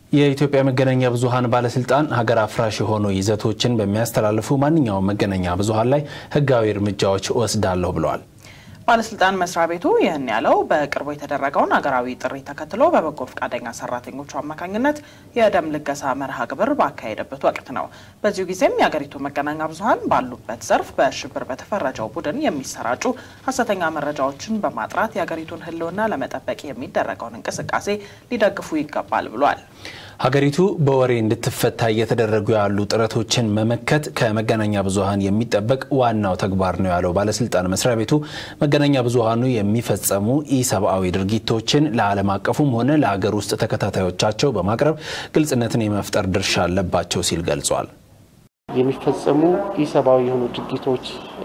የኢትዮጵያ መገናኛ ብዙኃን ባለስልጣን ሀገር አፍራሽ የሆኑ ይዘቶችን በሚያስተላልፉ ማንኛውም መገናኛ ብዙኃን ላይ ሕጋዊ እርምጃዎች እወስዳለሁ ብለዋል። ባለስልጣን መስሪያ ቤቱ ይህን ያለው በቅርቡ የተደረገውን ሀገራዊ ጥሪ ተከትሎ በበጎ ፈቃደኛ ሰራተኞቹ አማካኝነት የደም ልገሳ መርሃ ግብር ባካሄደበት ወቅት ነው። በዚሁ ጊዜም የሀገሪቱ መገናኛ ብዙኃን ባሉበት ዘርፍ በሽብር በተፈረጀው ቡድን የሚሰራጩ ሀሰተኛ መረጃዎችን በማጥራት የሀገሪቱን ሕልውና ለመጠበቅ የሚደረገውን እንቅስቃሴ ሊደግፉ ይገባል ብሏል። ሀገሪቱ በወሬ እንድትፈታ እየተደረጉ ያሉ ጥረቶችን መመከት ከመገናኛ ብዙኃን የሚጠበቅ ዋናው ተግባር ነው ያለው ባለስልጣን መስሪያ ቤቱ መገናኛ ብዙኃኑ የሚፈጸሙ ኢሰብአዊ ድርጊቶችን ለዓለም አቀፉም ሆነ ለሀገር ውስጥ ተከታታዮቻቸው በማቅረብ ግልጽነትን የመፍጠር ድርሻ አለባቸው ሲል ገልጿል። የሚፈጸሙ ኢሰብአዊ የሆኑ ድርጊቶች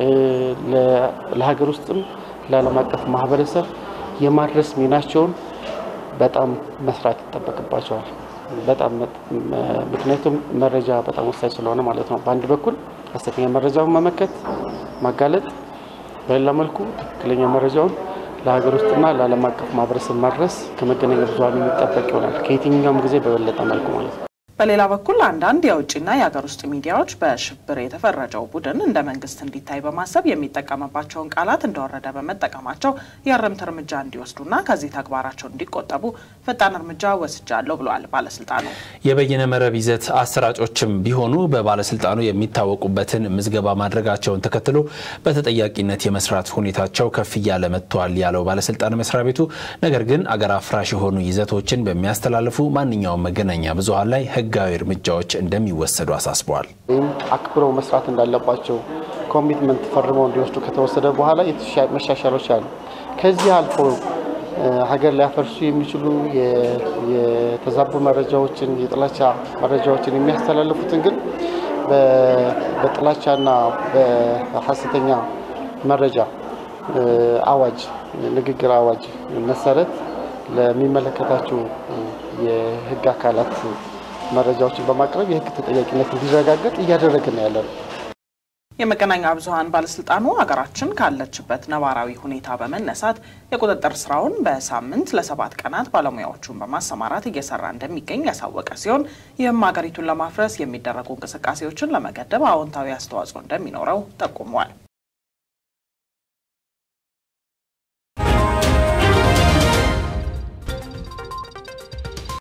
ለሀገር ውስጥም ለዓለም አቀፍ ማህበረሰብ የማድረስ ሚናቸውን በጣም መስራት ይጠበቅባቸዋል። በጣም ምክንያቱም መረጃ በጣም ወሳኝ ስለሆነ ማለት ነው። በአንድ በኩል ሀሰተኛ መረጃውን መመከት፣ ማጋለጥ፣ በሌላ መልኩ ትክክለኛ መረጃውን ለሀገር ውስጥና ለዓለም አቀፍ ማህበረሰብ ማድረስ ከመገናኛ ብዙኃን የሚጠበቅ ይሆናል ከየትኛውም ጊዜ በበለጠ መልኩ ማለት ነው። በሌላ በኩል አንዳንድ የውጭና የሀገር ውስጥ ሚዲያዎች በሽብር የተፈረጀው ቡድን እንደ መንግስት እንዲታይ በማሰብ የሚጠቀምባቸውን ቃላት እንደወረደ በመጠቀማቸው የእርምት እርምጃ እንዲወስዱና ከዚህ ተግባራቸው እንዲቆጠቡ ፈጣን እርምጃ ወስጃለሁ ብለዋል ባለስልጣኑ። የበይነ መረብ ይዘት አሰራጮችም ቢሆኑ በባለስልጣኑ የሚታወቁበትን ምዝገባ ማድረጋቸውን ተከትሎ በተጠያቂነት የመስራት ሁኔታቸው ከፍ እያለ መጥቷል ያለው ባለስልጣን መስሪያ ቤቱ ነገር ግን አገር አፍራሽ የሆኑ ይዘቶችን በሚያስተላልፉ ማንኛውም መገናኛ ብዙኃን ላይ ህጋዊ እርምጃዎች እንደሚወሰዱ አሳስበዋል። ወይም አክብረው መስራት እንዳለባቸው ኮሚትመንት ፈርመው እንዲወስዱ ከተወሰደ በኋላ መሻሻሎች አሉ። ከዚህ አልፎ ሀገር ሊያፈርሱ የሚችሉ የተዛቡ መረጃዎችን፣ የጥላቻ መረጃዎችን የሚያስተላልፉትን ግን በጥላቻና በሀሰተኛ መረጃ አዋጅ ንግግር አዋጅ መሰረት ለሚመለከታቸው የህግ አካላት መረጃዎችን በማቅረብ የህግ ተጠያቂነት እንዲረጋገጥ እያደረግን ያለ ነው። የመገናኛ ብዙኃን ባለስልጣኑ ሀገራችን ካለችበት ነባራዊ ሁኔታ በመነሳት የቁጥጥር ስራውን በሳምንት ለሰባት ቀናት ባለሙያዎቹን በማሰማራት እየሰራ እንደሚገኝ ያሳወቀ ሲሆን ይህም ሀገሪቱን ለማፍረስ የሚደረጉ እንቅስቃሴዎችን ለመገደብ አዎንታዊ አስተዋጽኦ እንደሚኖረው ጠቁመዋል።